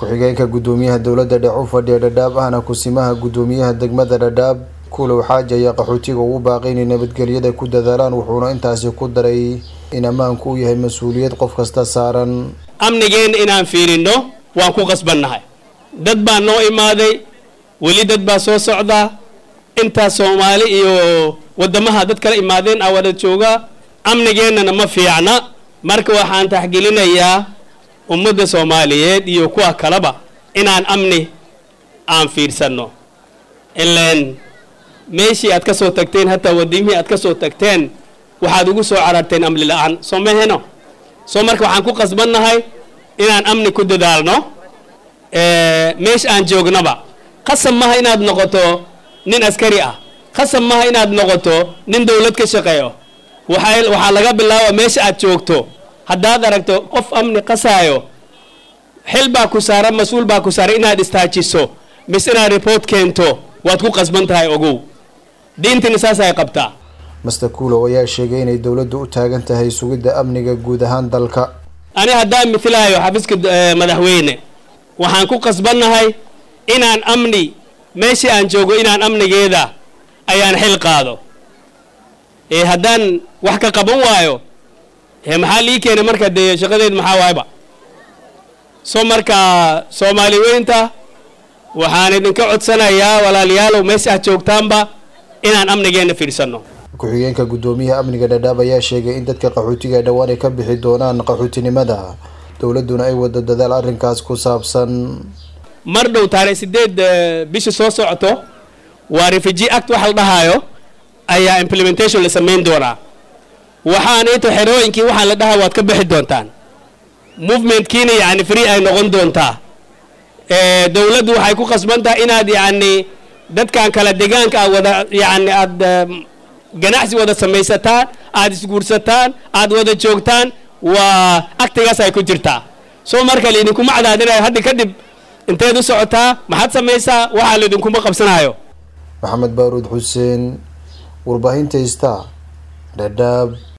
ku-xigeenka guddoomiyaha dowladda dhex u fadhiya dhadhaab ahna kusimaha guddoomiyaha degmada dhadhaab kulow xaaji ayaa qaxootiga ugu baaqay inay nabadgelyada ku dadaalaan wuxuuna intaasi ku daray in ammaanku uu yahay mas-uuliyad qof kasta saaran amnigeenna inaan fiirinno waan ku qasbannahay dad baa noo imaaday weli dad baa soo socdaa intaas soomaali iyo waddamaha dad kala imaadeen aa wada joogaa amnigeennana ma fiicna marka waxaan taxgelinayaa ummadda soomaaliyeed iyo kuwa kaleba inaan amni aan fiirsanno ileen meeshii aad ka soo tagteen hataa wadimihii aad ka soo tagteen waxaad ugu soo cararteen amni la-aan soo maheno soo marka waxaan ku qasbannahay inaan amni ku dadaalno meesha aan joognaba qasab maha inaad noqoto nin askari ah qasab maha inaad noqoto nin dowlad ka shaqeeyo waxaa waxaa laga bilaaba meesha aad joogto haddaad aragto qof amni qasaayo xil baa ku saaran mas-uul baa ku saaran inaad istaajiso mise inaad report keento waad ku qasban tahay ogow diintina saas ay qabtaa master kuulow ayaa sheegay inay dowladdu u taagan tahay sugidda amniga guud ahaan dalka ani haddaan mithlaayo xafiiska madaxweyne waxaan ku qasbannahay inaan amni meeshii aan joogo inaan amnigeeda ayaan xil qaado ee haddaan wax ka qaban waayo ee maxaa lii keenay marka dee shaqadeed maxaa waayba soo marka soomaali weynta waxaan idinka codsanayaa walaalayaalow meesha aad joogtaanba inaan amnigeenna fiirsanno ku-xigeenka guddoomiyaha amniga dhadhaab ayaa sheegay in dadka qaxootiga ay dhowaan ay ka bixi doonaan qaxootinimada dowladduna ay wado dadaal arrinkaas ku saabsan mar dhow taariikh sideed bisha soo socoto waa refugee act waxa la dhahaayo ayaa implementation la samayn doonaa waxaan into xerooyinkii waxaa la dhahaa waad ka bixi doontaan movementkiina yacni free ay noqon doontaa dowladdu waxay ku qasban tahay inaad yacni dadkan kala degaanka aad wada yacni aada ganacsi wada samaysataan aada isguursataan aada wada joogtaan waa aktigaas ay ku jirtaa soo marka laidinkuma cadaadinayo hadda kadib inteed u socotaa maxaad samaysaa waxaa laidinkuma qabsanayo maxamed baaruud xuseen warbaahinta ista dhadhaab